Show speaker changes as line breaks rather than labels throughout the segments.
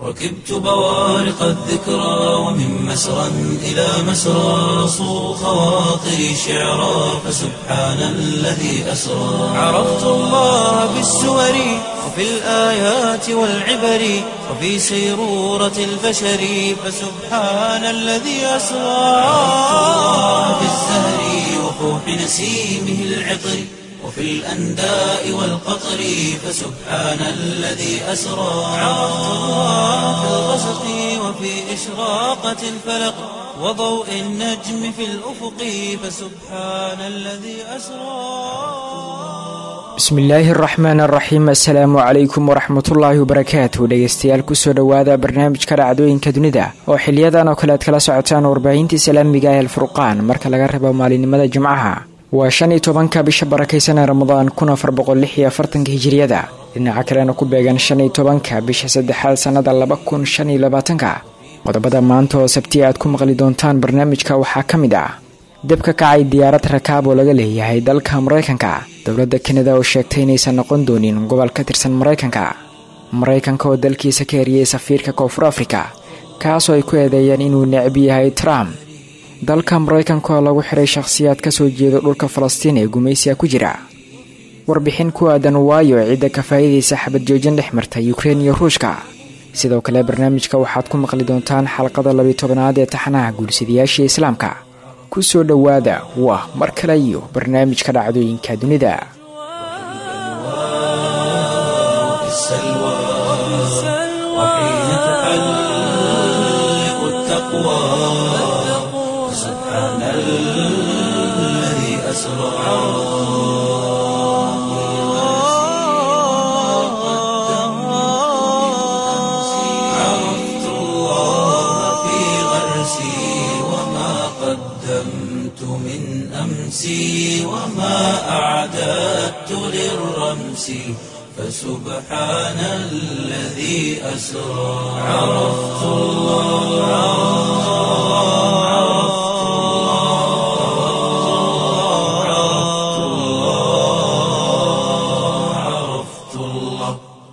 ركبت بوارق الذكرى ومن مسرى إلى مسرى صو خواطري شعرا فسبحان الذي أسرى عرفت الله بالسور وفي الآيات والعبر وفي سيرورة البشر فسبحان الذي أسرى عرفت الله بالزهر وفوح نسيمه العطر وفي الأنداء والقطر فسبحان الذي أسرى عرفت الله في الغسق وفي إشراقة الفلق وضوء النجم في الأفق فسبحان الذي أسرى
bismillaahi araxmaan araxiim assalaamu calaykum waraxmatullaahi wabarakaatu dhegeystayaal kusoo dhowaada barnaamijka dhacdooyinka dunida oo xiliyadan oo kale aad kala socotaan warbaahintii islaamiga ee alfurqaan marka laga rabo maalinimada jimcaha waa shan iyo tobanka bisha barakaysan ee ramadaan kun afar boqol lix iyo afartanka hijiriyada dhinaca kalena ku beegan shan iyo tobanka bisha saddexaad sannada laba kun shan iyo labaatanka qodobada maanta oo sabti aad ku maqli doontaan barnaamijka waxaa ka mid ah dab ka kacay diyaarad rakaab oo laga leeyahay dalka maraykanka dowladda kanada oo sheegtay inaysan noqon doonin gobol ka tirsan maraykanka maraykanka oo dalkiisa ka eriyey safiirka koonfur afrika kaasoo ay ku eedeeyeen inuu necab yahay trump dalka maraykanka oo lagu xiray shakhsiyaad ka soo jeeda dhulka falastiin ee gumaysiga ku jira warbixin ku aadan waayo cidda ka faa'iidaysa xabad joojin dhex marta yukrein iyo ruushka sidoo kale barnaamijka waxaad ku maqli doontaan xalqada labiyi tobanaad ee taxanaha guursadayaashii islaamka ku soo dhowaada waa mar kale iyo barnaamijka dhacdooyinka dunida
في السلوى وحين تحلق التقوى سبحان الذي أسرى عرفت الله في غرسي وما قدمت من أمسي وما أعددت للرمس فسبحان الذي أسرى عرفت الله عرفت الله عرفت الله عرفت الله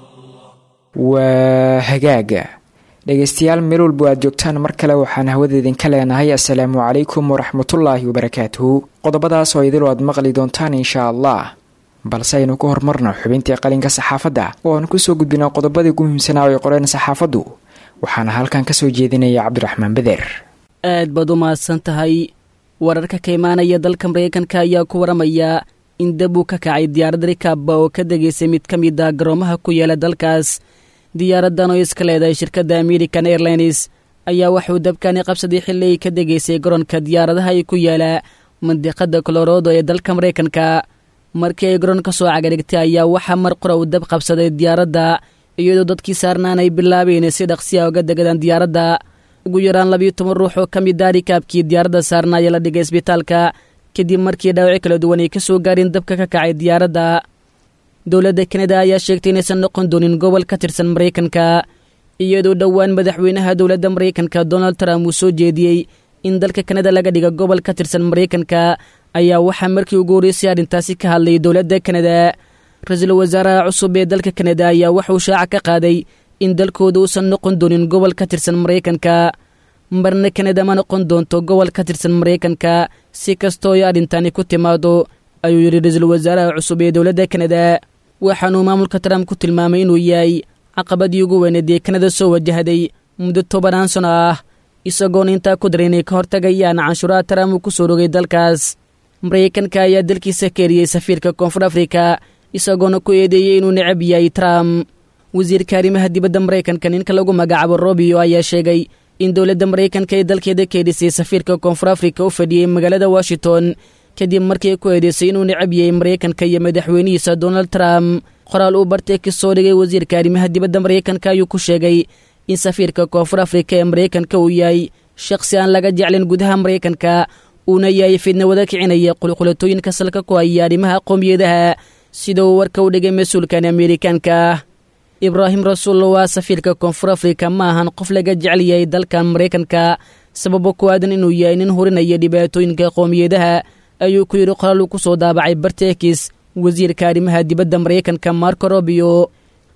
waa hagaaga dhegaystayaal meel walba aad joogtaan mar kale waxaan hawada idinka leenahay assalaamu calaykum waraxmatullaahi wabarakaatuhu qodobadaas oo idil aad maqli doontaan inshaa allah balse aynu ku horumarno xubintii qalinka saxaafadda oo aan kusoo gudbino qodobadii ugu muhiimsanaa oo ay qoreen saxaafaddu waxaana halkan kasoo jeedinaya cabdiraxmaan beder
aad baad u mahadsan tahay wararka ka imaanaya dalka maraykanka ayaa ku waramaya in dab uu ka kacay diyaarad rikaabba oo ka degaysay mid ka mid a garoomaha ku yaala dalkaas diyaaraddan oo iska leedahay shirkadda american airlines ayaa waxuu dabkani qabsaday xilli ay ka degaysay garoonka diyaaradaha ay ku yaala mandiqada colorado ee dalka maraykanka markii ay garoon ka soo cagadhigtay ayaa waxaa mar qura uu dab qabsaday diyaaradda iyadoo dadkii saarnaan ay bilaabeen si dhaqsiya uga degadaan diyaaradda ugu yaraan labiyo toban ruux oo ka mid ah rikaabkii diyaaradda saarna ayaa la dhigay isbitaalka kadib markii dhaawaci kala duwan ay ka soo gaareen dabka ka kacay diyaaradda dowladda kanada ayaa sheegtay inaysan noqon doonin gobol ka tirsan maraykanka iyadoo dhowaan madaxweynaha dowladda maraykanka donald trump uu soo jeediyey in dalka kanada laga dhiga gobol ka tirsan maraykanka ayaa waxaa markii ugu horreysay arrintaasi ka hadlay dowladda kanada ra-iisul wasaaraha cusub ee dalka kanada ayaa waxauu shaaca ka qaaday in dalkooda uusan noqon doonin gobol ka tirsan maraykanka marna kanada ma noqon doonto gobol ka tirsan maraykanka si kastoo ay arrintani ku timaado ayuu yidhi ra-iisul wasaaraha cusub ee dowladda kanada waxaanuu maamulka trump ku tilmaamay inuu yahay caqabadii ugu weyneed ee kanada soo wajahday muddo tobanaan sano ah isagoona intaa ku daray inay ka hortagayaan canshuuraha trump uu ku soo rogay dalkaas maraykanka ayaa dalkiisa ka eriyey safiirka koonfur afrika isagoona ku eedeeyey inuu necab yahay trump wasiirka arrimaha dibadda maraykanka ninka lagu magacaabo robio ayaa sheegay in dowladda maraykanka ay dalkeeda ka edhisay safiirka koonfur afrika u fadhiyey magaalada washington kadib markii ku eedeysay inuu necab yahay maraykanka iyo madaxweynihiisa donald trump qoraal uu bartay ka soo dhigay wasiirka arrimaha dibadda maraykanka ayuu ku sheegay in safiirka koonfur afrika ee maraykanka uu yahay shakhsi aan laga jeclin gudaha maraykanka uuna yahay fidna wada kicinaya qulqulatooyinka salka ku haya arrimaha qoomiyadaha sida uu warka u dhigay mas-uulkan ameerikaanka ibraahim rasuul waa safiirka koonfur afrika ma ahan qof laga jecel yahay dalkan maraykanka sababo ku aadan inuu yahay nin hurinaya dhibaatooyinka qoomiyadaha ayuu ku yidhi qoraal uu ku soo daabacay bartekis wasiirka arrimaha dibadda maraykanka marco robio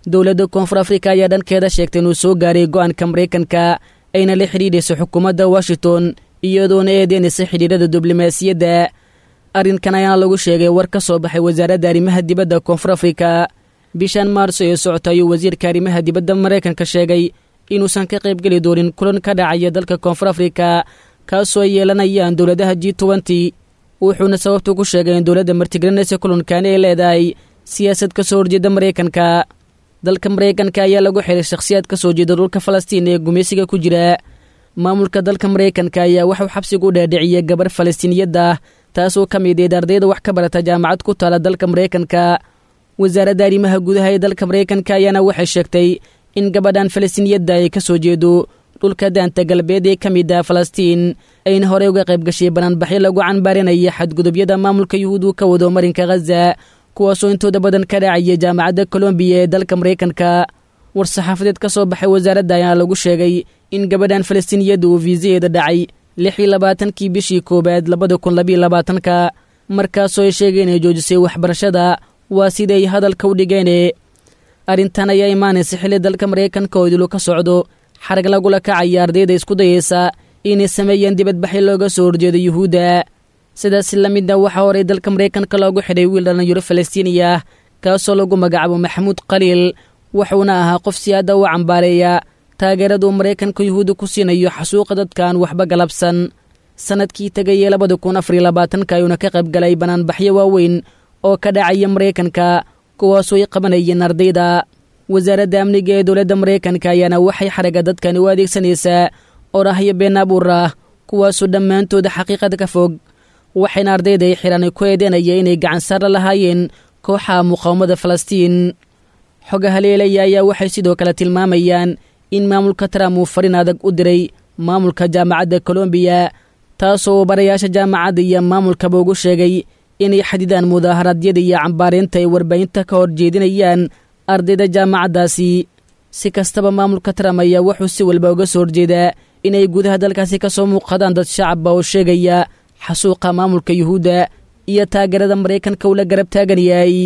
dowladda koonfur afrika ayaa dhankeeda sheegtay inuu soo gaaray go-aanka maraykanka ayna la xidhiidhayso xukuumadda washington iyadoona eedeynaysa xidhiidhada diblomaasiyadda arrinkan ayaana lagu sheegay war ka soo baxay wasaaradda arrimaha dibadda koonfur afrika bishan maarso ee socota ayuu wasiirka arrimaha dibadda maraykanka sheegay inuusan ka qaybgeli doonin kulan ka dhacaya dalka koonfur afrika kaasoo ay yeelanayaan dowladaha g tobanty wuxuuna sababtu ku sheegay in dowladda martigelinaysa kulankani ay leedahay siyaasad ka soo horjeeda maraykanka dalka maraykanka ayaa lagu xiray shakhsiyaad ka soo jeeda dhulka falastiin ee gumaysiga ku jira maamulka dalka maraykanka ayaa waxuu xabsiga u dhaadhiciyey gabar falastiiniyadda taasoo ka mid eed ardayda wax ka barata jaamacad ku taala dalka maraykanka wasaaradda arrimaha gudaha ee dalka maraykanka ayaana waxay sheegtay in gabadhan falastiiniyadda ay ka soo jeedo dhulka daanta galbeed ee ka mid ah falastiin ayna horey uga qayb gashay banaanbaxyo lagu canbaarinaya xadgudubyada maamulka yuhuudu ka wado marinka khaza kuwaasoo intooda badan ka dhacaya jaamacadda kolombiya ee dalka maraykanka war-saxaafadeed ka soo baxay wasaaradda ayaa lagu sheegay in gabadhan falastiiniyadda uu fiisaheeda dhacay lix iyo labaatankii bishii koowaad labada kun labiyo labaatanka markaasoo ay sheegeen inay joojisay waxbarashada waa siday hadalka u dhigeene arrintan ayaa imaanaysa xilli dalka maraykanka oo idilu ka socdo xarag lagula kacaya ardayda isku dayeysa inay sameeyeen dibadbaxyo looga soo horjeedo yuhuudda sidaas la midna waxaa horey dalka maraykanka loogu xidhay wiil dhallinyaro falastiiniya ah kaasoo lagu magacaabo maxamuud khaliil wuxuuna ahaa qof siyaada u cambaareeya taageeraduu maraykanka yuhuudda ku siinayo xasuuqa dadkaan waxba galabsan sannadkii tegayee labada kun afariyo labaatanka ayuuna ka qayb galay banaanbaxyo waaweyn oo ka dhacaya maraykanka kuwaasoo ay qabanayeen ardayda wasaaradda amniga ee dowladda maraykanka ayaana waxay xaraga dadkani u adeegsanaysaa orahyo been abuur ah kuwaasoo dhammaantooda xaqiiqada ka fog waxayna ardayda ay xidhan ku eedeynaya inay gacan saarla lahaayeen kooxaha muqaawamada falastiin xoga haleelaya ayaa waxay sidoo kale tilmaamayaan in maamulka trump uu farin adag u diray maamulka jaamacadda kolombiya taasoo barayaasha jaamacadda iyo maamulkaba ugu sheegay inay xadidaan mudaaharadyada iyo cambaareynta ay warbaahinta ka hor jeedinayaan ardayda jaamacaddaasi si kastaba maamulka trump ayaa wuxuu si walba uga soo horjeedaa inay gudaha dalkaasi ka soo muuqadaan dad shacabba oo sheegaya xasuuqa maamulka yuhuudda iyo taageerada maraykanka uu la garab taagan yahay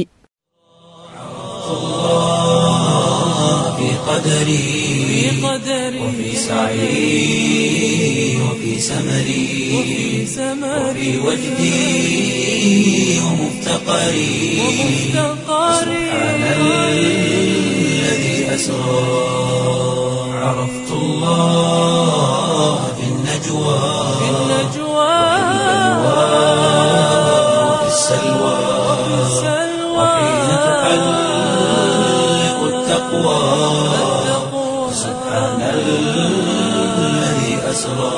قدري وفي سعي وفي سمري وفي وجدي ومفتقري سبحان الذي أسرى عرفت الله في النجوى وفي السلوى وحين تحلق التقوى سبحان الذي أسرى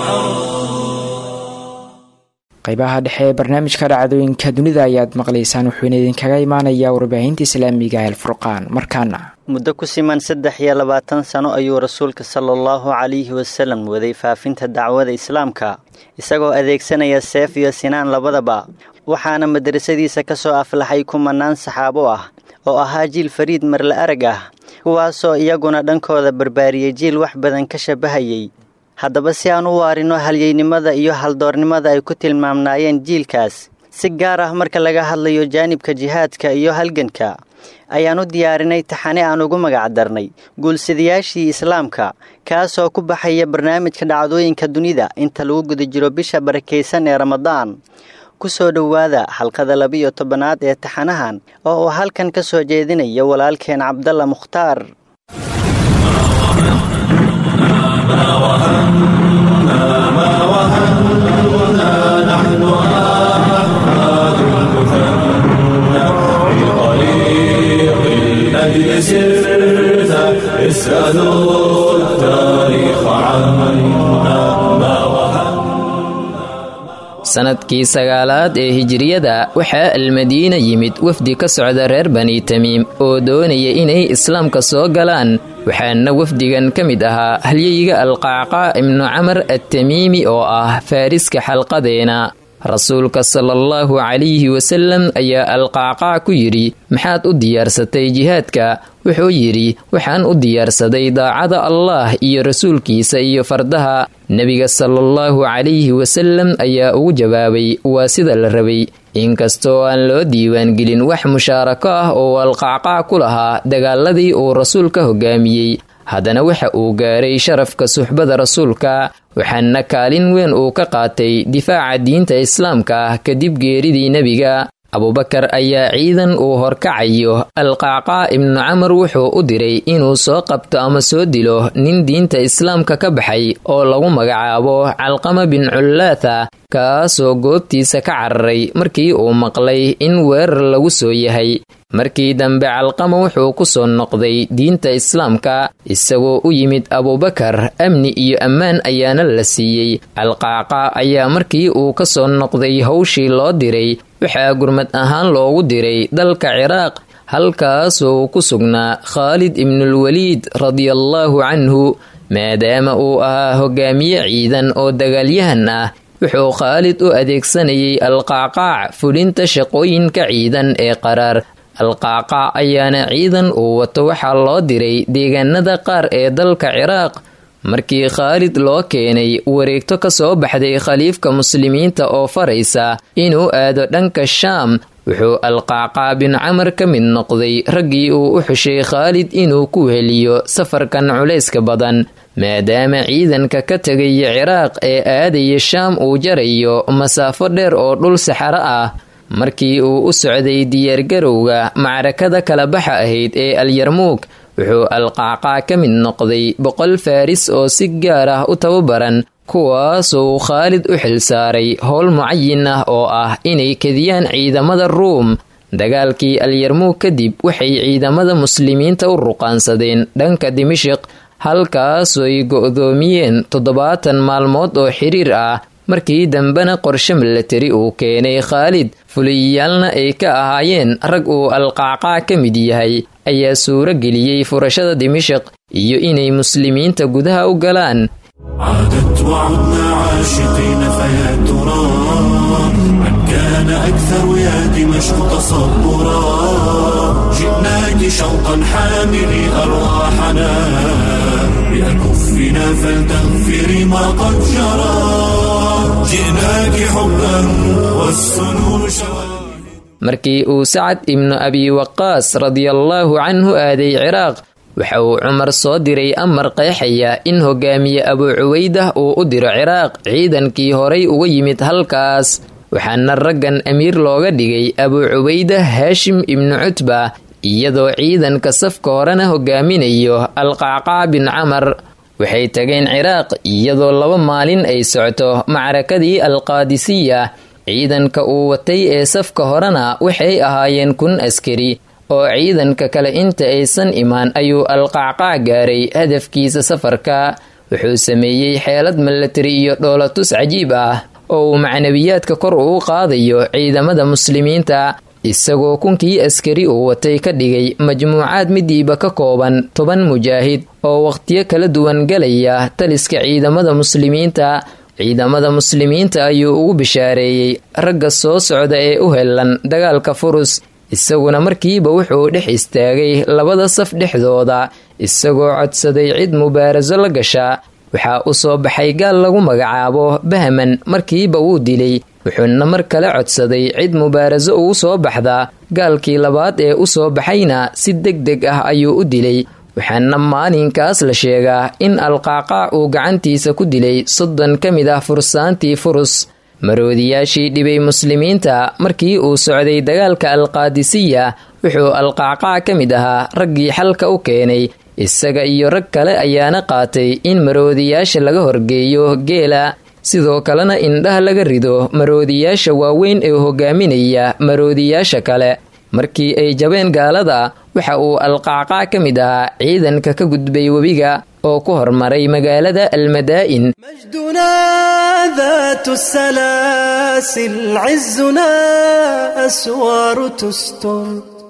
qaybaha dhexe ee barnaamijka dhacdooyinka dunida ayaad maqlaysaan wuxuuna idinkaga imaanayaa warbaahinta islaamiga el furqaan markaana
muddo ku siman saddex iyo labaatan sano ayuu rasuulka sala allahu calayhi wasalam waday faafinta dacwada islaamka isagoo adeegsanaya seef iyo sinaan labadaba waxaana madrasadiisa ka soo aflaxay kumanaan saxaabo ah oo ahaa jiil fariid marla arag ah kuwaasoo iyaguna dhankooda barbaariyey jiil wax badan ka shabahayay haddaba si aan u waarino halyeynimada iyo haldoornimada ay ku tilmaamnaayeen jiilkaas si gaar ah marka laga hadlayo jaanibka jihaadka iyo halganka ayaan u diyaarinay taxane aan ugu magacdarnay guulsidayaashii islaamka kaasoo ku baxaya barnaamijka dhacdooyinka dunida inta lagu guda jiro bisha barakaysan ee ramadaan ku soo dhowaada xalqada labiyo tobanaad ee taxanahan oo uu halkan ka soo jeedinayo walaalkeen cabdalla mukhtaar
sanadkii sagaalaad ee hijiriyada waxaa almadiina yimid wafdi ka socda reer bani tamiim oo doonaya inay islaamka soo galaan waxaana wafdigan ka mid ahaa halyeyiga alqacqaa ibnu camar attamiimi oo ah faariska xalqadeena rasuulka sala allahu calayhi wasalam ayaa alqacqaac ku yidhi maxaad u diyaarsatay jihaadka wuxuu yidhi waxaan u diyaarsaday daacada allaah iyo rasuulkiisa iyo fardaha nebiga sala allahu calayhi wasalam ayaa ugu jawaabay waa sida la rabay inkastoo aan loo diiwaangelin wax mushaarako ah oo alqacqaac ku lahaa dagaaladii uu rasuulka hogaamiyey haddana waxa uu gaaray sharafka suxbada rasuulka waxaana kaalin weyn uu ka qaatay difaaca diinta islaamka ah kadib geeridii nebiga abubakar ayaa ciidan uu horkacayo alqacqaa ibnu camar wuxuu u diray inuu soo qabto ama soo dilo nin diinta islaamka ka baxay oo lagu magacaabo calqama bin cullaatha kaasoo goobtiisa ka cararay markii uu maqlay in weerar lagu soo yahay markii dambe calqama wuxuu ku soo noqday diinta islaamka isagoo u yimid abubakar amni iyo ammaan ayaana la siiyey alqacqa ayaa markii uu ka soo noqday howshii loo diray waxaa gurmad ahaan loogu diray dalka ciraaq halkaasoo ku sugnaa khaalid ibnulwaliid radiallaahu canhu maadaama uu ahaa hogaamiye ciidan oo dagaalyahan ah wuxuu khaalid u adeegsanayay alqacqaac fulinta shaqooyinka ciidan ee qaraar alqacqaac ayaana ciidan uu wato waxaa loo diray deegaanada qaar ee dalka ciraaq markii khaalid loo keenay wareegto ka soo baxday khaliifka muslimiinta oo faraysa inuu aado dhanka shaam wuxuu alqacqaa bin camar ka mid noqday raggii uu u xushay khaalid inuu ku heliyo safarkan culayska badan maadaama ciidanka ka tegaya ciraaq ee aadaya shaam uu jarayo masaafo dheer oo dhul saxaro ah markii uu u socday diyaargarowga macrakada kala baxa ahayd ee alyarmuug wuxuu alqacqaa ka mid noqday boqol faaris oo si gaar ah u tababaran kuwaasuu khaalid u xilsaaray howl mucayin ah oo ah inay kediyaan ciidamada ruum dagaalkii alyarmuug kadib waxay ciidamada muslimiinta u ruqaansadeen dhanka dimashiq halkaasoy go'doomiyeen toddobaatan maalmood oo xiriir ah markii dambena qorshe milatari uu keenay khaalid fuliyaalna ay ka ahaayeen rag uu alqacqaa ka mid yahay ayaa suuro geliyey furashada dimashiq iyo inay muslimiinta gudaha u galaan
عادت وعدنا عاشقين فيا ترى من كان أكثر يا دمشق تصبرا جئناك شوقا حاملي أرواحنا بأكفنا فلتغفري ما قد جرى جئناك حبا والسنون شواهد
markii uu sacad ibnu abi waqaas radiallaahu canhu aaday ciraaq waxa uu cumar soo diray amar qeexaya in hogaamiye abuu cuweydah uu u diro ciraaq ciidankii horay uga yimid halkaas waxaana raggan amiir looga dhigay abuu cuweydah haashim ibnu cutba iyadoo ciidanka safka horena hogaaminayo alqacqaa bin camar waxay tageen ciraaq iyadoo laba maalin ay socto macrakadii alqaadisiya ciidanka uu watay ee safka horena waxay ahaayeen kun askari oo ciidanka kale inta aysan imaan ayuu alqacqaac gaaray hadafkiisa safarka wuxuu sameeyey xeelad milatari iyo dhoolatus cajiib ah oo uu macnabiyaadka kor uu qaadayo ciidamada muslimiinta isagoo kunkii askari uu watay ka dhigay majmuucaad midiiba ka kooban toban mujaahid oo wakhtiyo kala duwan galaya taliska ciidamada muslimiinta ciidamada muslimiinta ayuu ugu bishaareeyey ragga soo socda ee u helan dagaalka furus isaguna markiiba wuxuu dhex istaagay labada saf dhexdooda isagoo codsaday cid mubaaraso la gasha waxaa u soo baxay gaal lagu magacaabo bahman markiiba wuu dilay wuxuuna mar kale codsaday cid mubaaraso ugu soo baxda gaalkii labaad ee u soo baxayna si deg deg ah ayuu u dilay waxaana maalinkaas la sheegaa in alqacqaac uu gacantiisa ku dilay soddon ka mid ah fursaantii furus maroodiyaashii dhibay muslimiinta markii uu socday dagaalka alqaadisiya wuxuu alqacqaac ka mid ahaa raggii xalka u keenay isaga iyo rag kale ayaana qaatay in maroodiyaasha laga horgeeyo geela sidoo kalena indhaha laga rido maroodiyaasha waaweyn ee hogaaminaya maroodiyaasha kale markii ay jabeen gaalada waxa uu alqacqaac ka mid ahaa ciidanka ka gudbay webiga oo ku hormaray magaalada almadaa'in
مجدنا ذات السلاسل عزنا أسوار تستر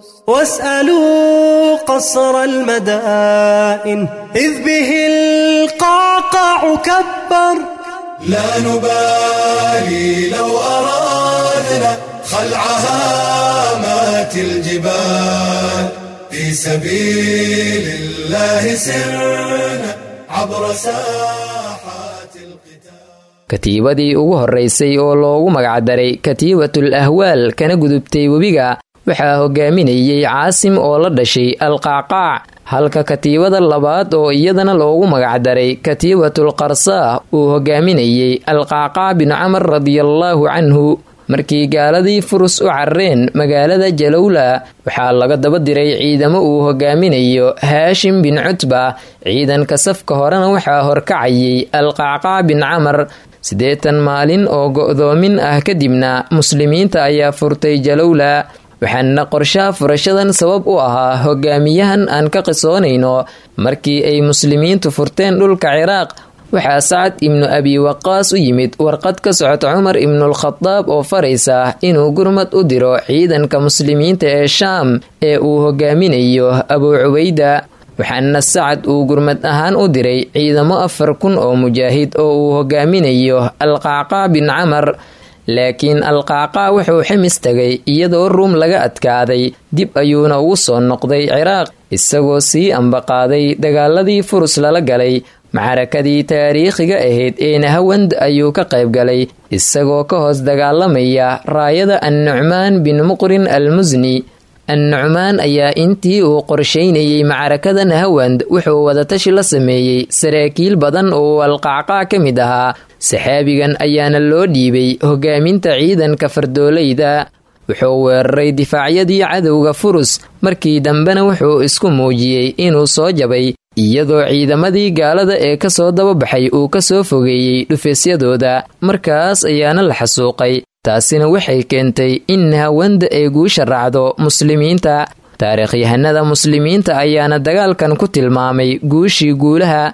واسألوا قصر المدائن إذ به القعقاع كبر
لا نبالي لو أرادنا خلع هامات الجبال في سبيل الله سرنا عبر ساحات القتال
katiibadii ugu horraysay oo loogu magacdaray katiibatul ahwaal kana gudubtay webiga waxaa hogaaminayey caasim oo la dhashay alqacqaac halka katiibada labaad oo iyadana loogu magacdaray katiibatul qarsaa uu hogaaminayey alqacqaac bin camar radiallaahu canhu markii gaaladii furus u carareen magaalada jalowla waxaa laga daba diray ciidamo uu hogaaminayo haashim bin cutba ciidanka safka horena waxaa horkacayay alqacqaac bin camar siddeetan maalin oo go'doomin ah kadibna muslimiinta ayaa furtay jalowla waxaana qorshaha furashadan sabab u ahaa hogaamiyahan aan ka qisoonayno markii ay muslimiintu furteen dhulka ciraaq waxaa sacad ibnu abi waqaas u yimid warqad ka socota cumar ibnuulkhadaab oo faraysa inuu gurmad u diro ciidanka muslimiinta ee shaam ee uu hogaaminayo abuu cubayda waxaana sacad uu gurmad ahaan u diray ciidamo afar kun oo mujaahid oo uu hogaaminayo alqacqaa bin camar laakiin alqacqaa wuxuu ximis tagay iyadoo ruum laga adkaaday dib ayuuna ugu soo noqday ciraaq isagoo sii ambaqaaday dagaaladii furus lala galay macrakadii taariikhiga ahayd ee nahawand ayuu ka qayb galay isagoo ka hoos dagaalamaya raayada annucmaan bin muqrin al musni annucmaan ayaa intii uu qorshaynayey macrakada nahawand wuxuu wadatashi la sameeyey saraakiil badan oo alqacqaa ka mid ahaa saxaabigan ayaana loo dhiibay hogaaminta ciidanka fardoolayda wuxuu weeraray difaacyadii cadowga furus markii dambena wuxuu isku muujiyey inuu soo jabay iyadoo ciidamadii gaalada ee kasoo dababaxay uu kasoo fogeeyey dhufeesyadooda markaas ayaana la xasuuqay taasina waxay keentay in nahawanda ay guusha raacdo muslimiinta taariikhyahanada muslimiinta ayaana dagaalkan ku tilmaamay guushii guulaha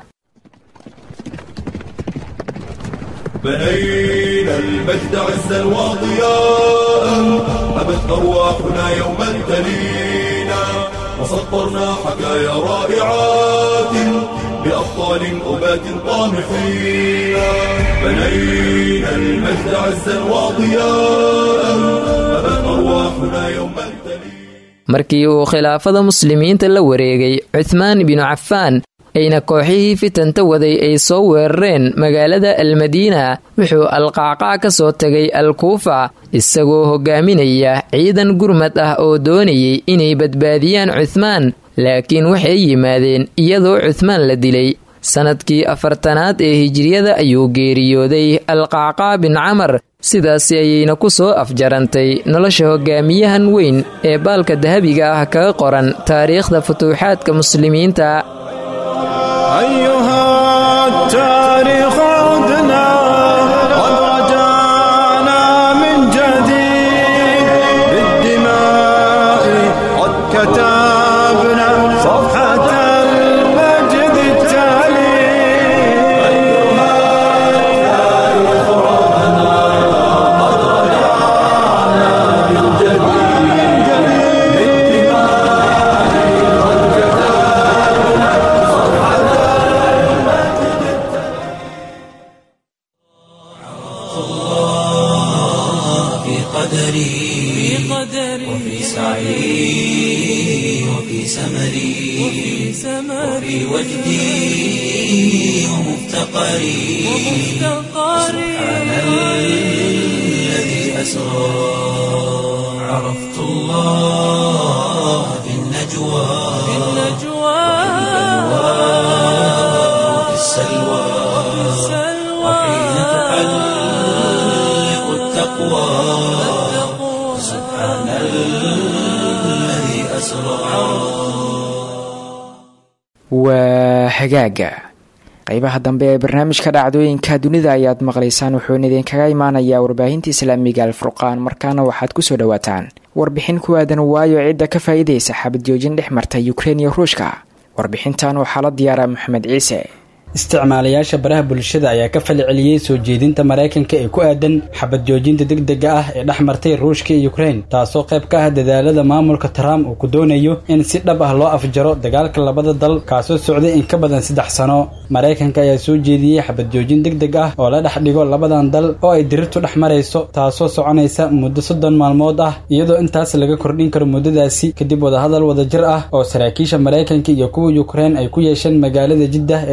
بنينا المجد عزا وضياء أبت أرواحنا يوما تلينا وسطرنا حكايا رائعات بأبطال أبات طامحين بنينا المجد عزا وضياء أبت أرواحنا يوما تلينا
markii uu khilaafada muslimiinta la wareegay cuthmaan binu cafaan ayna kooxihii fitanta waday ay soo weerareen magaalada almadiina wuxuu alqacqaac ka soo tegay alkuufa isagoo hogaaminaya ciidan gurmad ah oo doonayay inay badbaadiyaan cuthmaan laakiin waxay yimaadeen iyadoo cuthmaan la dilay sannadkii afartanaad ee hijiriyada ayuu geeriyooday alqacqaa bin camar sidaasi ayayna ku soo afjarantay nolosha hogaamiyahan weyn ee baalka dahabiga ah kaga qoran taariikhda futuuxaadka muslimiinta
أيها التاريخ عدنا قد رجعنا من جديد بالدماء قد كتبنا صفحة المجد التالي أيها التاريخ عدنا قد رجعنا من جديد بالدماء قد كتبنا صفحة
في قدري وفي سعي وفي سمري وفي وجدي ومفتقري سبحان الذي أسرى عرفت الله في النجوى وفي السلوى وحين تحلق التقوى سبحان الذي أسرى
waa hagaaga qeybaha dambe ee barnaamijka dhacdooyinka dunida ayaad maqlaysaan wuxuuna idinkaga imaanayaa warbaahinta islaamiga alfurqaan markaana waxaad kusoo dhawaataan warbixin ku aadan waayo cidda ka faa'iidaysa xabad joojin dhex marta yukrein iyo ruushka warbixintan waxaa la diyaaraa maxamed ciise
isticmaalayaasha baraha bulshada ayaa ka fali celiyey soo jeedinta maraykanka ee ku aadan xabad joojinta degdega ah ee dhex martay ruushka iyo ukrein taasoo qayb ka ah dadaalada maamulka trump uu ku doonayo in si dhab ah loo afjaro dagaalka labada dal kaasoo socday in ka badan saddex sano maraykanka ayaa soo jeediyey xabad joojin degdeg ah oo la dhex dhigo labadan dal oo ay dirirtu dhex marayso taasoo soconaysa muddo soddon maalmood ah iyadoo intaas laga kordhin karo muddadaasi kadib wadahadal wadajir ah oo saraakiisha maraykanka iyo kuwa ukrein ay ku yeesheen magaalada jiddah ee dalka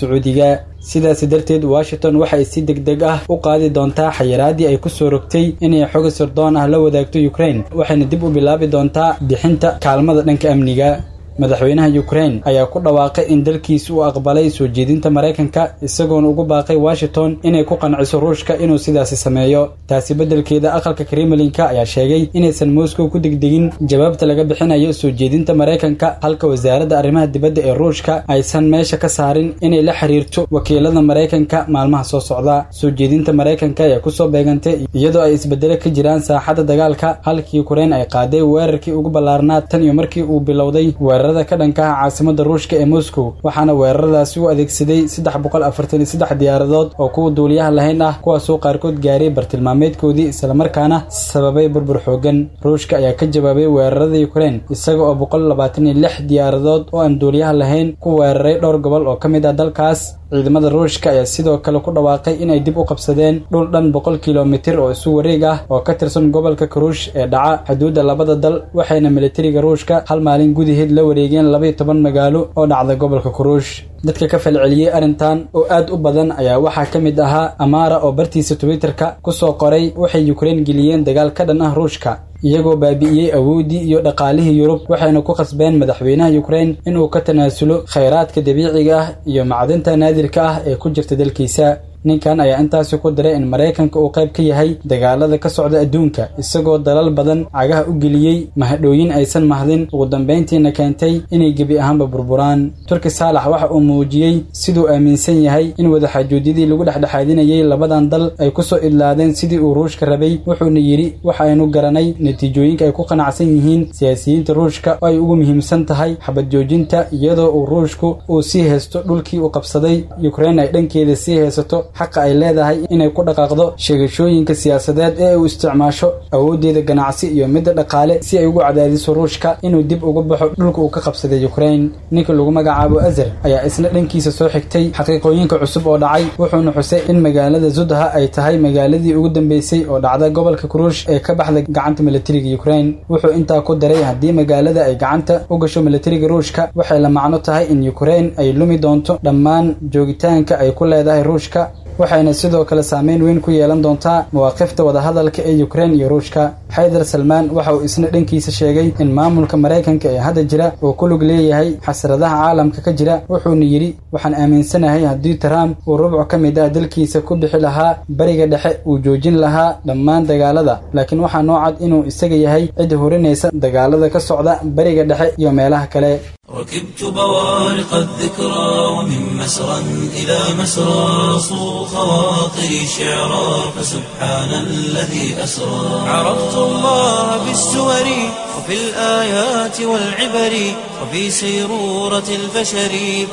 sacuudiga sidaasi darteed washington waxay si deg deg ah u qaadi doontaa xayiraadii ay kusoo rogtay inay xoga sirdoon ah la wadaagto ukraine waxayna dib u bilaabi doontaa bixinta kaalmada dhanka amniga madaxweynaha ukraine ayaa ku dhawaaqay in dalkiisa uu aqbalay soo jeedinta maraykanka isagoona ugu baaqay washington inay ku qanciso ruushka inuu sidaasi sameeyo taasi beddelkeeda aqalka kremlinka ayaa sheegay inaysan moscow ku degdegin jawaabta laga bixinayo soo jeedinta maraykanka halka wasaaradda arrimaha dibadda ee ruushka aysan meesha ka saarin inay la xiriirto wakiilada maraykanka maalmaha soo socda soo jeedinta maraykanka ayaa kusoo beegantay iyadoo ay isbedelo ka jiraan saaxadda dagaalka halka ukraine ay qaaday weerarkii ugu ballaarnaa tan iyo markii uu bilowday weerar ka dhanka ah caasimada ruushka ee moscow waxaana weeraradaasi u adeegsaday saddex boqol afartan iyo saddex diyaaradood oo kuwa duuliyaha lahayn ah kuwaasoo qaarkood gaaray bartilmaameedkoodii islamarkaana sababay burbur xoogan ruushka ayaa ka jawaabay weerarada ukraine isaga oo boqol labaatan iyo lix diyaaradood oo aan duuliyaha lahayn ku weeraray dhowr gobol oo ka mid ah dalkaas ciidamada ruushka ayaa sidoo kale ku dhawaaqay inay dib u qabsadeen dhul dhan boqol kilomitir oo isu wareeg ah oo ka tirsan gobolka karuush ee dhaca xuduudda labada dal waxayna militariga ruushka hal maalin gudaheed la wareegeen labaiyo toban magaalo oo dhacda gobolka karuush dadka ka falceliyey arrintan oo aad u badan ayaa waxaa ka mid ahaa amaara oo bartiisa twitterka kusoo qoray waxay ukraine geliyeen dagaal ka dhan ah ruushka iyagoo baabi'iyey awooddii iyo dhaqaalihii yurub waxayna ku khasbeen madaxweynaha ukraine inuu ka tanaasulo khayraadka dabiiciga ah iyo macdinta naadirka ah ee ku jirta dalkiisa ninkan ayaa intaasi ku diray in maraykanka uu qayb ka yahay dagaalada ka socda adduunka isagoo dalal badan cagaha u geliyey mahadhooyin aysan mahdin ugu dambayntiina keentay inay gebi ahaanba burburaan turki saalax waxa uu muujiyey siduu aaminsan yahay in wadaxaajoodiyadii lagu dhexdhexaadinayay labadan dal ay kusoo idlaadeen sidii uu ruushka rabay wuxuuna yidhi waxaynu garanay natiijooyinka ay ku qanacsan yihiin siyaasiyiinta ruushka oo ay ugu muhiimsan tahay xabad joojinta iyadoo uu ruushku uu sii haysto dhulkii uu qabsaday ukraine ay dhankeeda sii haysato xaqa ay leedahay inay ku dhaqaaqdo sheegashooyinka siyaasadeed ee uu isticmaasho awooddeeda ganacsi iyo midda dhaqaale si ay ugu cadaadiso ruushka inuu dib uga baxo dhulka uu ka qabsaday ukraine ninka lagu magacaabo azer ayaa isna dhankiisa soo xigtay xaqiiqooyinka cusub oo dhacay wuxuuna xusay in magaalada zudha ay tahay magaaladii ugu dambeysay oo dhacda gobolka kuruush ee ka baxda gacanta militariga ukraine wuxuu intaa ku daray haddii magaalada ay gacanta u gasho militariga ruushka waxay la macno tahay in ukraine ay lumi doonto dhammaan joogitaanka ay ku leedahay ruushka waxayna sidoo kale saameyn weyn ku yeelan doontaa mawaaqifta wadahadalka ee ukraine iyo ruushka xaydar salmaan waxa uu isna dhankiisa sheegay in maamulka maraykanka ee hadda jira uu ku lug leeyahay xasradaha caalamka ka jira wuxuuna yidhi waxaan aaminsanahay haddii trump uu rubco ka mid ah dalkiisa ku bixi lahaa bariga dhexe uu joojin lahaa dhammaan dagaalada laakiin waxaa noo cad inuu isaga yahay cid horinaysa dagaalada ka socda bariga dhexe iyo meelaha kale
ركبت بوارق الذكرى ومن مسرى إلى مسرى صو خواطري شعرا فسبحان الذي أسرى عرفت الله بالسور وفي الآيات والعبر وفي سيرورة البشر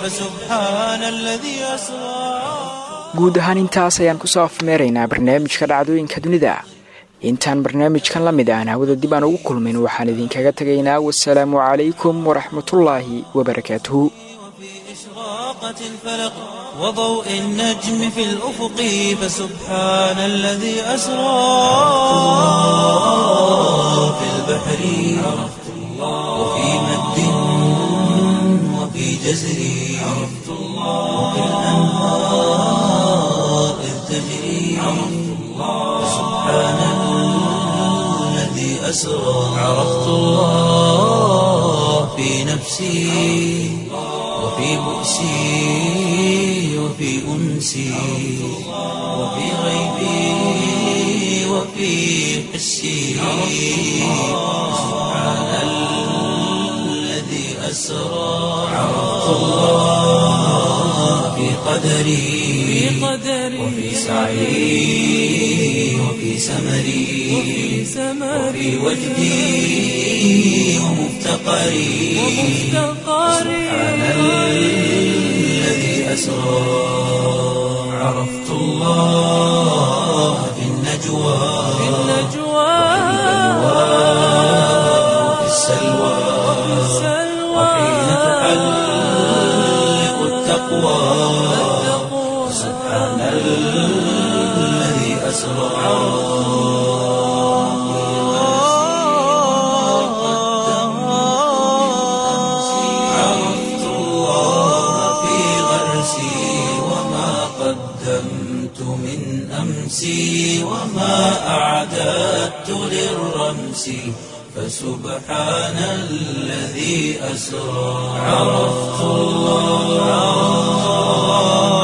فسبحان الذي أسرى
guud ahaan intaas ayaan kusoo afmeeraynaa barnaamijka dhacdooyinka dunida intaan barnaamijkan la mid aan hawada dib aan ugu kulmin waxaan idinkaga tegaynaa wasalaamu calaykum waraxmatullaahi wabarakaatuhu
إشراقة الفلق وضوء النجم في الأفق فسبحان الذي أسرى في البحر عرفت الله وفي مد وفي جزر عرفت الله وفي الأنهار إذ تجري عرفت الله سبحان الذي أسرى عرفت الله في نفسي وفي بؤسي وفي أنسي وفي غيبي وفي حسي سبحان الذي أسرى عرفت الله في قدري وفي سعي وفي سمري وفي وجدي ومفتقري سبحان الذي أسرى عرفت الله في النجوى وفي السلوى وحين تحلق التقوى سبحان الذي أسرى عرفت الله في غرسي قدمت من أمسي وما أعددت للرمس فسبحان الذي أسرى عرفت الله